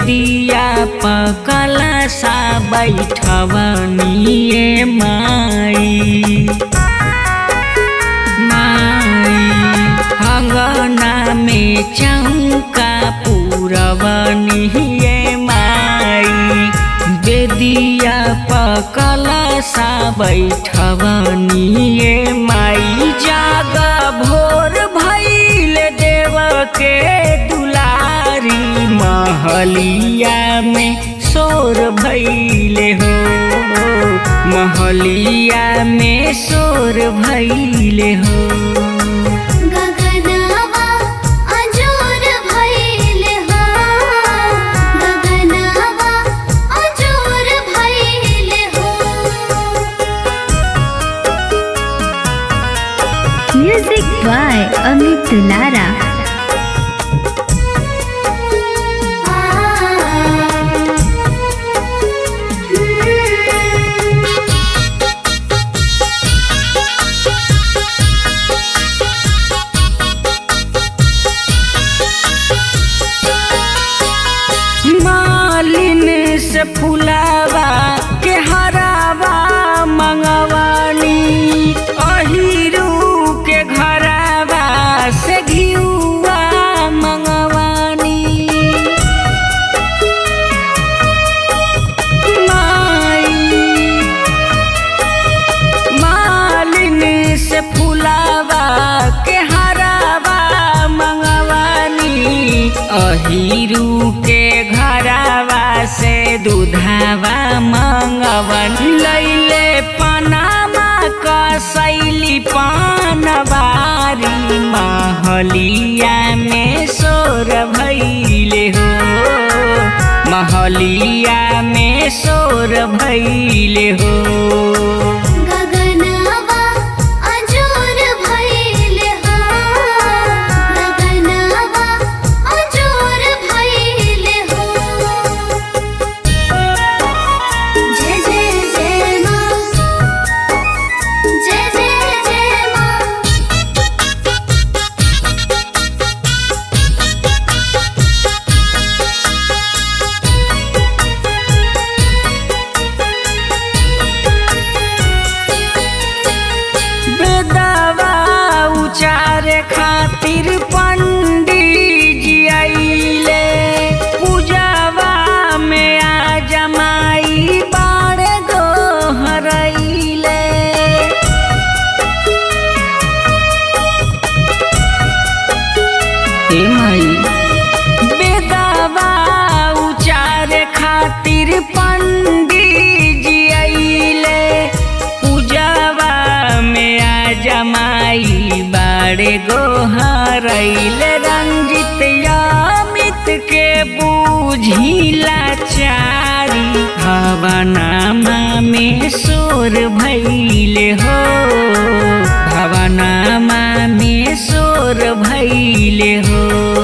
बेदिया पकल सा बैठवनिए माई माई अंगना में चौका पूरवनिए माई बेदिया पकल सा बैठवनिए माई जागा भोर भैल देव के दुलारी महलिया में शोर भैले हो महलिया में शोर भैले हो गगनवा अजोर भइले हो गगनवा अजोर भइले हो म्यूजिक बाय अमित दुलारा मालिन से फुलावा के हरावा मंगवानी अहिरू के घरावा से घिउआ मंगवानी माई मालिन से फुलावा के हरावा मंगवानी अहिरू के घरावा से दूधावा मंगवन लैले पनामा कसैली पानबारी महलिया में शोर भैले हो महलिया में शोर भैले हो गगनवा अजोर भइले हो गगनवा अजोर भइले हो जय जय जय मां जय जय जय मां बेदवा उचारे खातिर पंडित जी आइले पूजावा में आ जमाई बाड़े गोहरैले हे माई बेदवा उचारे खातिर पंडित जी आइले पूजावा में आ जमाई बाड़े गोहरैले रंजित यामित के बूझिला चारी भवनामा में शोर भैले हो भवनामा में शोर भैले हो